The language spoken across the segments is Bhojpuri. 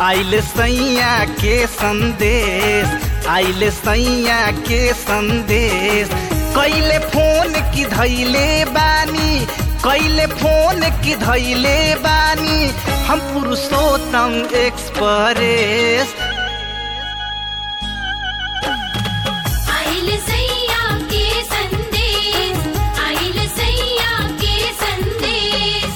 आइल सैया के संदेश आइल सैया के संदेश कैले फोन की धैले बानी कैले फोन की धैले बानी हम पुरुषोत्तम एक्सप्रेस आइल सैया के संदेश आइल सैया के संदेश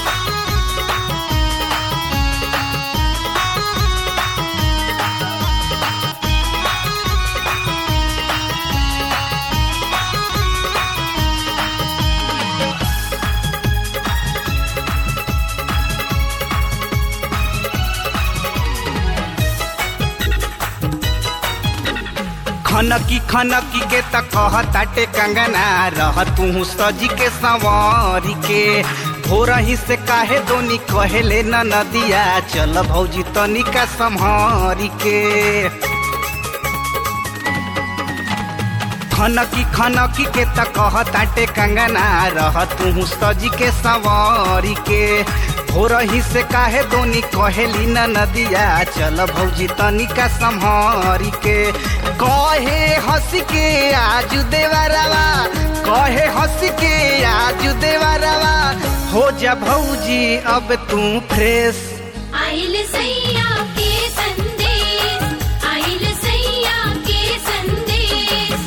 खनकी खनकी के त कहताटे कंगना रह तू सजी के संवारी के भोरही से काहे दोनी कहेले न नदिया चल भौजी तनिका संहारी के खनकी खनकी के त कहताटे कंगना रह तू सजी के संवारी के भोरही से काहे दोनी कहेली न नदिया चल भौजी तनिका संहारी के कहे हंस के आज देवरवा कहे हंस के आज देवरवा हो जा भौजी अब तू फ्रेश आइल सैया के संदेश आइल सैया के संदेश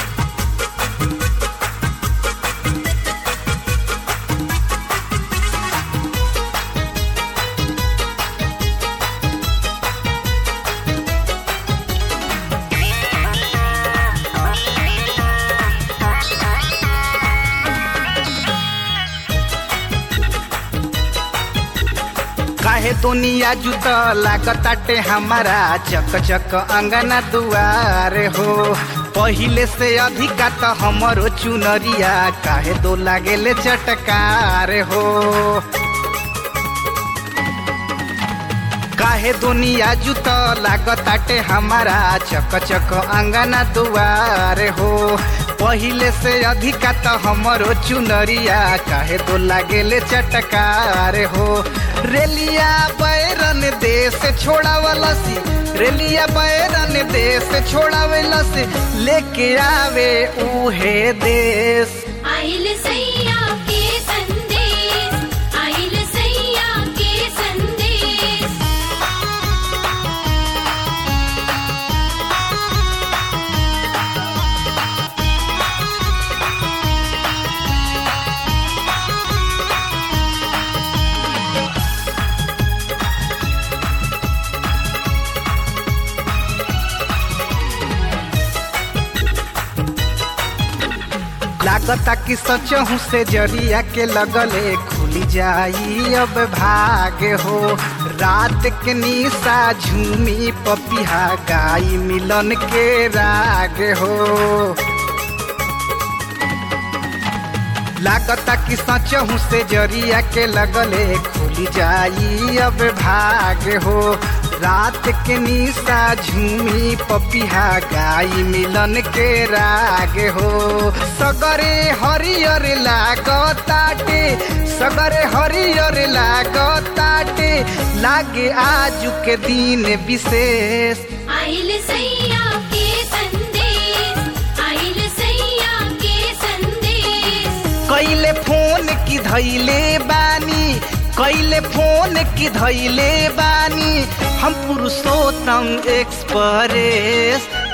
काहे दुनिया जुत लागताटे हमारा चक चक अंगना दुआर हो पहिले से अधिका त हमरो चुनरिया काहे दो लागेले चटकार हो काहे दुनिया जुत लागताटे हमारा चक चक अंगना दुआर हो पहिले से अधिका त हमरो चुनरिया काहे दो लागेले चटकार हो रेलिया बैरन देश छोड़ावलसी रेलिया बैरन देश छोड़ावलसी लेके आवे उहे देश आइल सैया के संदेश आइल सैया के संदेश लागता कि सचहू से जरिया के लगले खुली जाई अब भाग हो रात के निशा झूमी पपिहा गाई मिलन के राग हो लागता कि सचहू से जरिया के लगले खुली जाई अब भाग हो रात के निशा झूमी पपिहा गाई मिलन के राग हो सगरे हरियर लागताटे सगरे हरियर लागताटे लागे आजू के दिन विशेष आइल सैया के संदेश आइल सैया के संदेश कैले फोन की धैले बानी कैले फोन की धैले बानी हम पुरुषोत्तम एक्सप्रेस